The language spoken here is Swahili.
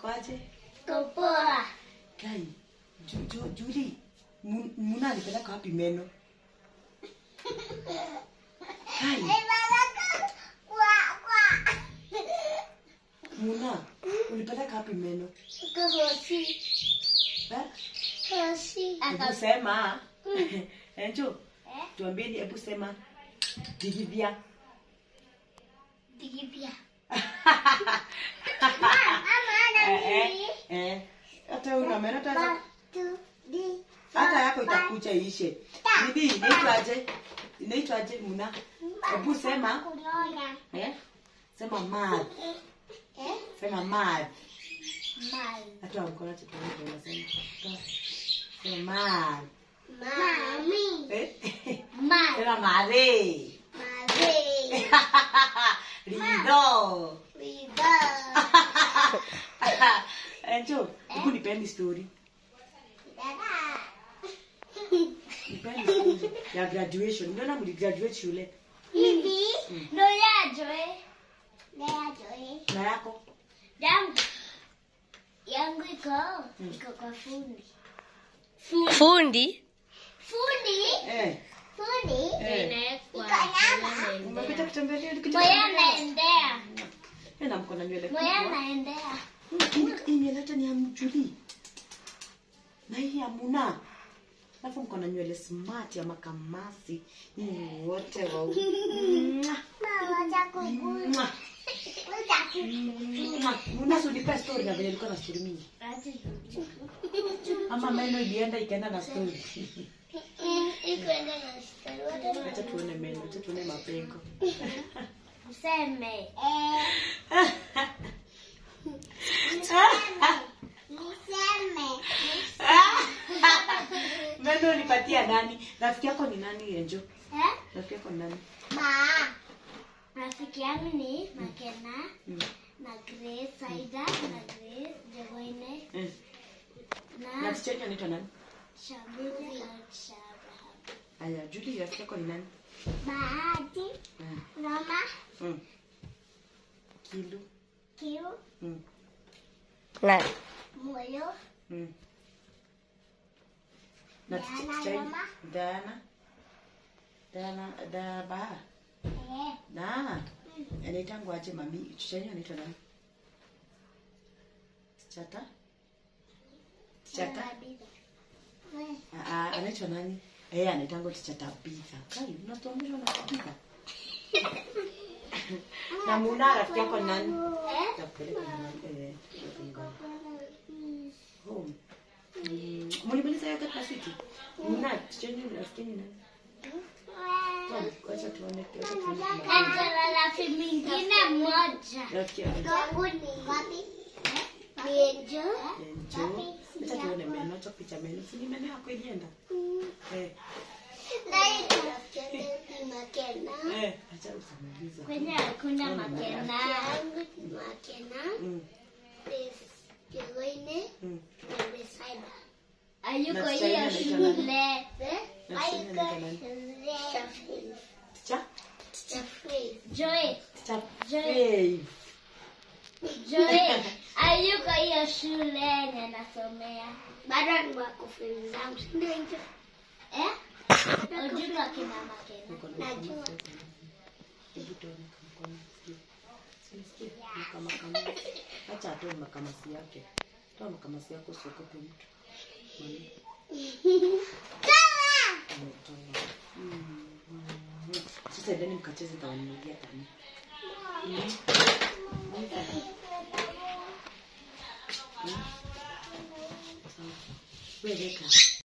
kwaje? Kupoa. Kai, ju, ju, Juli, Mu- Muna alipeleka wapi meno? Kai, Muna, ulipeleka wapi meno? Kuhosi. Eh? Hosi. Hebu sema. Enjo, Eh? tuambieni hebu sema. Digivya. Digipia. Eh, eh, eh. Hata una meno hata hata yako itakuja iishe. Bibi, inaitwaje? Inaitwaje Muna? Hebu sema. Kuloya. Eh? Sema mad. Eh? Sema mad. Mal. Hata mkono chetu ndio unasema. Toa. Sema mad. Mami. Eh? Mal. Sema mare. Mare. Lido. Riba. Enjo, hebu nipeni story. Dada. Nipeni story ya graduation. Mbona mligraduate shule? Hivi ndo yajoe. Ndo yajoe. Na yako? Yangu. Yangu iko iko kwa fundi. Fundi. Fundi. Eh. Fundi. Eh. Iko nyama. Umepita kutembelea Moya naendea. na mko na nywele Moya kubwa. naendea. Hii- Hii nywele hata ni ya mjuli. Na hii ya Muna. Alafu mko na nywele smart ya makamasi. Nyinyi wote wa Mwah, Mama chakukulu. mwah, mwah. Muna si unipe story na vile ilikuwa na story mingi. Ama meno ilienda ikaenda na story. Ikwenda na story. Acha tuone meno, acha tuone mapengo. Useme. Niseme. Meno nipatia nani? Rafiki yako ni nani Enjo? Eh? Rafiki yako ni nani? Ma. Rafiki yangu ni Makena Mm. na Grace Saida na Grace Jegoine Eh. Na na ticha yake anaitwa nani? Shabiri na Shabraham. Aya, Julie rafiki yako ni nani? Bahati, Eh. Roma, Mm. Kilu. Kiu, Mm. Na Moyo, Mm. Na Diana, ticha yake Roma. Diana. Diana da ba. eh, Na. Anaitangwa aje mami? Ticha yake anaitwa nani? Chata? Chata? Tabitha. Eh, Ah, ah, anaitwa nani? Eh, anaitangwa ticha Tabitha. Kai, unatuambia na Tabitha. Na Muna rafiki yako ni nani? eh, Takupeleka nyumbani. Eh, nyumbani. home. Mm, Mulimaliza yoga kasiti? Muna chenye rafiki yenu nani? Tom, acha tuone, acha tuone. kama- Angela rafiki mwingine mmoja. Rafiki yako. Wangu ni wapi? Mienjo. Enjo. Acha tuone meno, acha picha meno. Si ni meno yako ilienda? Eh, Naitwa rafiki yangu ni Makena. eh, acha usamaliza. Kwenye hakuna Makena. Yangu ni Makena. Mm, Jegoine mm. na Besaida. Ayuko Na hiyo China anaitwa nani? shule. Eh? Na China anaitwa nani? Shafii. Ticha? Shafii. Joy. Ticha Joy. Faith. Joy. Ayuko hiyo shule yenye nasomea. Bado ni wako friends zangu. si ndio hivyo? Eh? Ujua kina Makena. Niko na Najua. mkono. Hebu tuone kama mkono sikia. Sinisikia? Makamasi. Acha atoe makamasi yake. Toa makamasi yako usiogope mtu. Mami. Kala! Ametoa. Mm, mm. Sasa endeni mkacheze nitawanunulia tani. Mm. Mm. Sawa. Wewe weka.